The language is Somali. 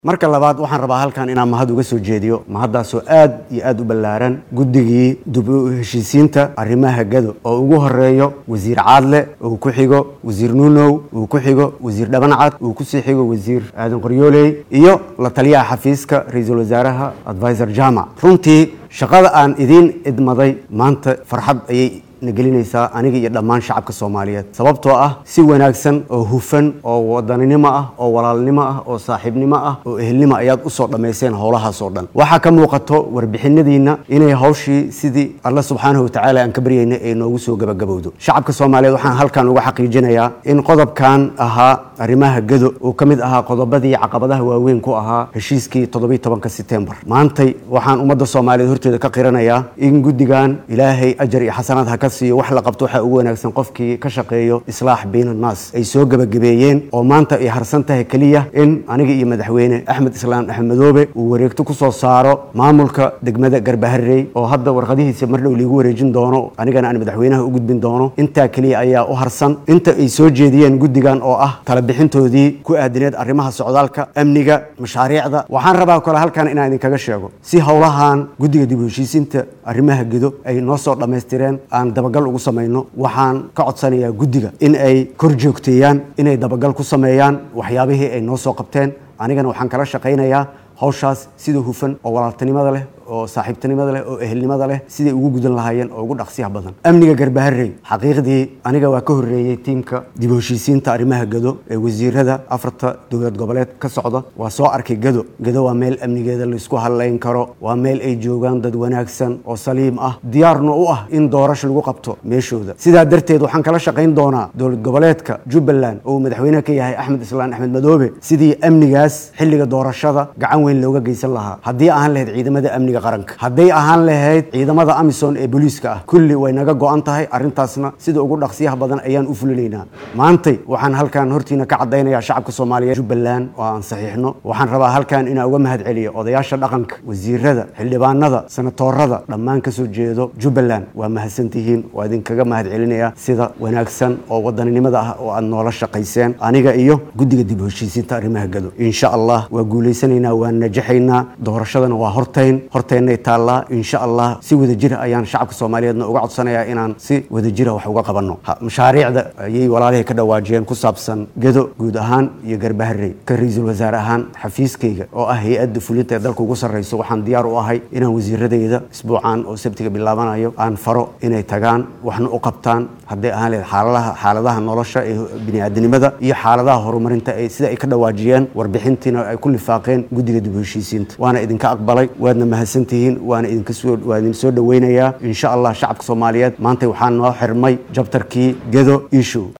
marka labaad waxaan rabaa halkan inaan mahad uga soo jeediyo mahaddaasoo aad iyo aad u ballaaran guddigii dib u heshiisiinta arrimaha gado oo ugu horeeyo wasiir caadle uu ku xigo wasiir nuunow uu ku xigo wasiir dhabancad uu kusii xigo wasiir aadan qoryooley iyo la taliyaha xafiiska ra-iisul wasaaraha advisor jamac runtii shaqada aan idiin idmaday maanta farxad ayay na gelinaysaa aniga iyo dhammaan shacabka soomaaliyeed sababtoo ah si wanaagsan oo hufan oo wadaninimo ah oo walaalnimo ah oo saaxiibnimo ah oo ehelnimo ayaad usoo dhammayseen howlahaas oo dhan waxaa ka muuqato warbixinadiinna inay hawshii sidii alla subxaanahu watacaala aan ka baryayna ay noogu soo gabagabowdo shacabka soomaaliyeed waxaan halkan uga xaqiijinayaa in qodobkan ahaa arrimaha gado uu ka mid ahaa qodobadii caqabadaha waaweyn ku ahaa heshiiskii toddobiy tobanka setembar maantay waxaan ummadda soomaaliyeed horteeda ka qiranayaa in guddigan ilaahay ajar iyo xasanaad ha ka siiyo wax la qabto waxaa ugu wanaagsan qofkii ka shaqeeyo islaax bayna annaas ay soo gebagabeeyeen oo maanta ay harsan tahay keliya in aniga iyo madaxweyne axmed islaam axmed madoobe uu wareegto ku soo saaro maamulka degmada garbaharey oo hadda warqadihiisa mar dhow liigu wareejin doono anigana aan madaxweynaha u gudbin doono intaa keliya ayaa u harsan inta ay soo jeediyeen guddigan oo ah talabixintoodii ku aadineed arrimaha socdaalka amniga mashaariicda waxaan rabaa kale halkan inaan idinkaga sheego si howlahan guddiga dib u heshiisiinta arrimaha gedo ay noo soo dhammaystireen aan dabagal ugu samayno waxaan ka codsanayaa guddiga in ay kor joogteeyaan inay dabagal ku sameeyaan waxyaabihii ay noo soo qabteen anigana waxaan kala shaqaynayaa hawshaas sida hufan oo walaaltinimada leh oo saaxiibtinimada leh oo ehelnimada leh siday ugu gudan lahaayeen oo ugu dhaqsiyaha badan amniga garbaharey xaqiiqdii aniga waa ka horreeyey tiimka dib u heshiisiinta arrimaha gado ee wasiirada afarta dowlad goboleed ka socda waa soo arkay gado gado waa meel amnigeeda laysku hadlayn karo waa meel ay joogaan dad wanaagsan oo saliim ah diyaarna u ah in doorasho lagu qabto meeshooda sidaa darteed waxaan kala shaqayn doonaa dowlad goboleedka jubbaland oo uu madaxweyne ka yahay axmed islaan axmed madoobe sidii amnigaas xilliga doorashada gacan weyn looga geysan lahaa haddii ahaan lahayd ciidamada amniga qaranka hadday ahaan lahayd ciidamada amisom ee booliiska ah kulli way naga go-an tahay arrintaasna sida ugu dhaqsiyaha badan ayaan u fulinaynaa maantay waxaan halkan hortiina ka caddaynayaa shacabka soomaaliyeed jubbaland oo aan saxiixno waxaan rabaa halkan inaan uga mahad celiyo odayaasha dhaqanka wasiirada xildhibaanada senatoorada dhammaan kasoo jeedo jubbaland waa mahadsantihiin waa idinkaga mahad celinayaa sida wanaagsan oo wadaninimada ah oo aad noola shaqayseen aniga iyo guddiga dib u heshiisiinta arrimaha gado insha allah waa guulaysanaynaa waa najaxaynaa doorashadana waa hortayn hortaynay taallaa insha allah si wadajira ayaan shacabka soomaaliyeedna uga codsanayaa inaan si wadajira wax uga qabanno mashaariicda ayay walaalihii ka dhawaajiyeen ku saabsan gado guud ahaan iyo garbaharey ka ra-iisul wasaare ahaan xafiiskayga oo ah hay-adda fulinta ee dalka ugu sarreyso waxaan diyaar u ahay inaan wasiiradayda isbuucan oo sabtiga bilaabanayo aan faro inay tagaan waxna u qabtaan hadday ahaan lehed xaaladaha xaaladaha nolosha ee biniaadanimada iyo xaaladaha horumarinta ee sida ay ka dhawaajiyeen warbixintiina ay ku lifaaqeen guddiga dib u heshiisiinta waana idinka aqbalay waadna mahadsantihiin waana idinkasoo waa idin soo dhaweynayaa insha allah shacabka soomaaliyeed maanta waxaa noo xirmay jabtarkii gedo issue